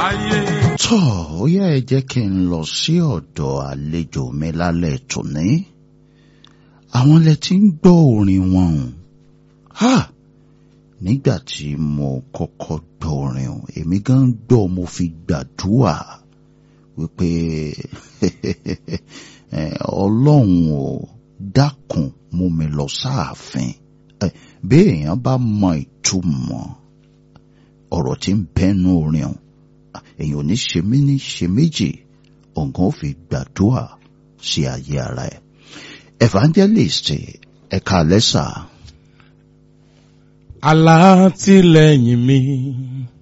ayé. tọ́ ó yá ẹ jẹ́ kí n lọ sí ọ̀dọ̀ àlejò mi lálẹ́ tòní àwọn lẹ ti ń gbọ́ orin wọn o ha nígbà tí mo kọ́kọ́ gbọ́ orin o èmi gan gbọ́ mo fi gbàdúrà wípé ọlọ́run ò dákun mú mi lọ sáàfin bí èèyàn bá mọ ìtumọ̀ ọ̀rọ̀ tí ń bẹ́nu orin o èèyàn ò ní ṣe mí ní ṣe méjì ọ̀gán ò fi gbàdúrà sí ayé ara ẹ̀ evangelist ẹ̀ka lẹ́sà. alátìlẹ́yìn mi